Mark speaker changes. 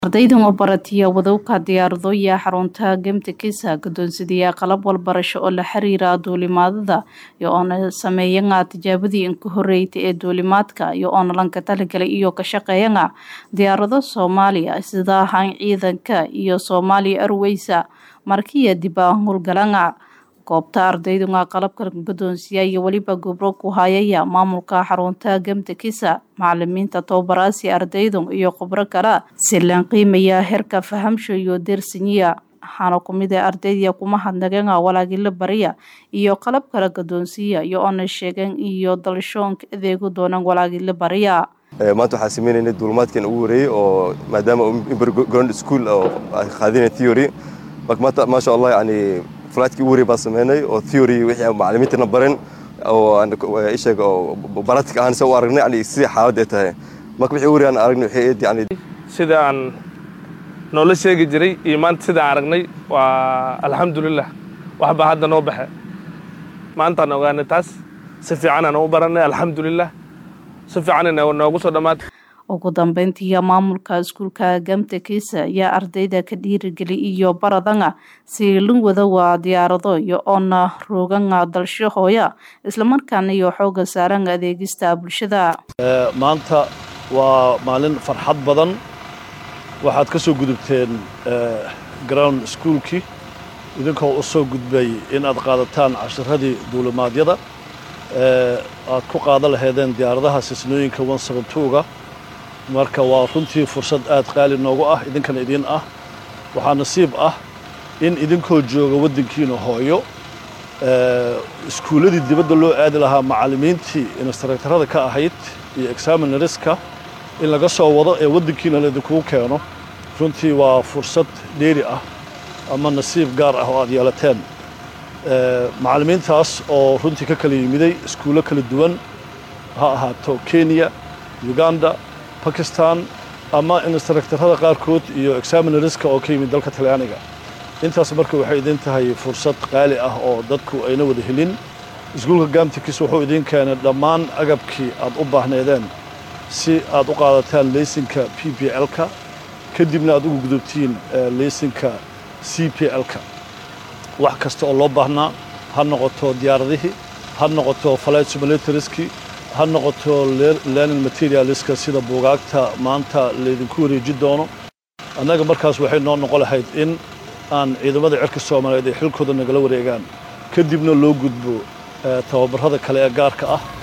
Speaker 1: ardaydan oo baratiya wadowka diyaaradoya xarunta gemtekisa guddoonsidayaa qalab walbarasho oo la xiriira duulimaadada iyo oona sameeyanga tijaabadii inka horeyta ee duulimaadka iyo oona lanka talagalay iyo ka shaqeeyanga diyaarado soomaaliya sida ahaan ciidanka iyo soomaaliya arweysa markiya dibaa howlgalanga goobta ardaydunga qalabka guddoonsiya iyo weliba gobro ku hayaya maamulka xarunta gemtekisa macalimiinta tobabaraasi ardaydun iyo khubro kale si laan qiimaya heerka fahamsho iyo dersinyiya waxaana kumid a ardayda kuma hadnageena walaagila bariya iyo qalab kala guddoonsiya iyo oona sheegeen iyo dalshoonka adeegu doonaan walaagila bariya
Speaker 2: maanta waxaan sameynaynay duulimaadkan ugu horeeyey oo maadaama ground school oo qaadinay theory marka maanta maasha allah yani fligtkii ugu horey baan sameynay oo theory wixii macalimiintana baren oo isheeg oo baratic ahaan se u aragnay yani sidii xaaladda ay tahay marka wixii ugu horey aan aragnay waxay ahayd yani
Speaker 3: sida aan noola sheegi jiray iyo maanta sidaan aragnay waa alxamdulilah waxbaa hadda noo baxe maantaan ogaanay taas si fiicanaan u baranay alxamdulilah si fiicanna noogu soo dhammaatay
Speaker 1: ugu dambeyntiiya maamulka iskuulka gamtekisa ayaa ardayda ka dhiirigeli iyo baradanga si lingwada waa diyaarado iyo oona rooganga dalsho hooya islamarkaana iyo xooga saaranga adeegista bulshada
Speaker 4: maanta waa maalin farxad badan waxaad ka soo gudubteen ground schoolkii idinkoo u soo gudbay in aad qaadataan cashiradii duulimaadyada aad ku qaadan lahaydeen diyaaradaha sisnooyinka ga marka waa runtii fursad aad qaali noogu ah idinkana idin ah waxaa nasiib ah in idinkoo jooga waddankiina hooyo iskuulladii dibadda loo aadi lahaa macallimiintii instructarada ka ahayd iyo examinariska in laga soo wado ee waddankiina laydinkugu keeno runtii waa fursad dheeri ah ama nasiib gaar ah oo aad yeelateen macallimiintaas oo runtii ka kala yimiday iskuullo kala duwan ha ahaato kenya uganda bakistan ama instructarada qaarkood iyo examinariska oo ka yimid dalka talyaaniga intaas marka waxay idin tahay fursad qaali ah oo dadku ayna wada helin iskuulka gamtikis wuxuu idin keenay dhammaan agabkii aad u baahneedeen si aad u qaadataan leysinka p p l-ka kadibna aad ugu gudubtiin leysinka c p l-ka wax kasta oo loo baahnaa ha noqoto diyaaradihii ha noqoto flight simulatorskii ha noqoto learning materialiska sida buugaagta maanta laydinku wareeji doono annaga markaas waxay noo noqon lahayd in aan ciidamada cirka soomaaliyeed ay xilkooda nagala wareegaan kadibna loo gudbo tababarrada kale ee gaarka ah